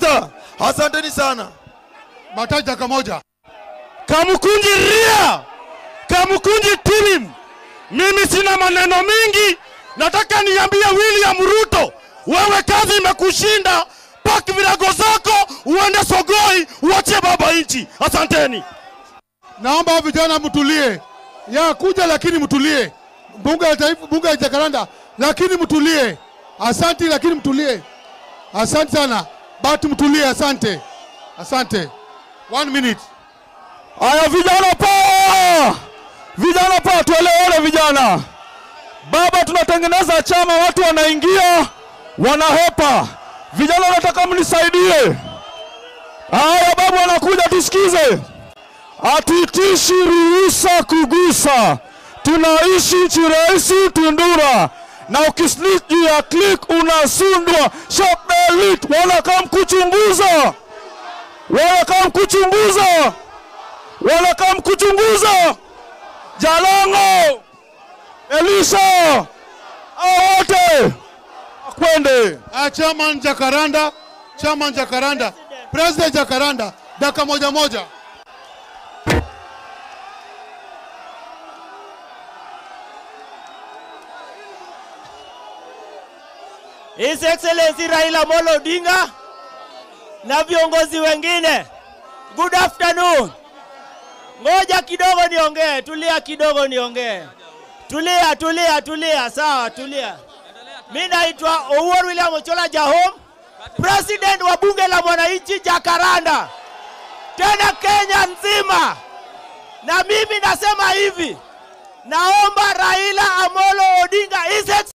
Master, asanteni sana. Mataji dakika moja. Kamukunji ria, Kamukunji tilim. Mimi sina maneno mingi, nataka niambie William Ruto, wewe kazi imekushinda. Paki virago zako uende Sogoi, uachie baba nchi. Asanteni. Naomba vijana mtulie, ya kuja lakini mtulie. Bunge la Taifa, bunge la Jakaranda, lakini mtulie. Asante, lakini mtulie. Asante sana, batu mtulie. Asante, asante. One minute. Aya, vijana poa, vijana poa, tuelewane vijana. Baba, tunatengeneza chama, watu wanaingia wanahepa. Vijana, nataka mnisaidie. Haya, babu anakuja, tusikize. Hatutishi ruhusa kugusa, tunaishi nchi rahisi Tundura, na ukislik juu ya click unasundwa. Shop elite wanakaa kuchunguza, wanakaa kuchunguza wanakaa kuchunguza Jalango, Elisha, hao wote akwende. Uh, chairman Jakaranda, chairman Jakaranda, president Jakaranda, dakika moja moja. His Excellency Raila Amolo Odinga na viongozi wengine. Good afternoon. Ngoja kidogo niongee, tulia kidogo niongee. Tulia, tulia, tulia, sawa, tulia. Mimi naitwa Owuor William Ochola Jahom, president wa bunge la mwananchi Jakaranda, tena Kenya nzima. Na mimi nasema hivi, naomba Raila Amolo Odinga His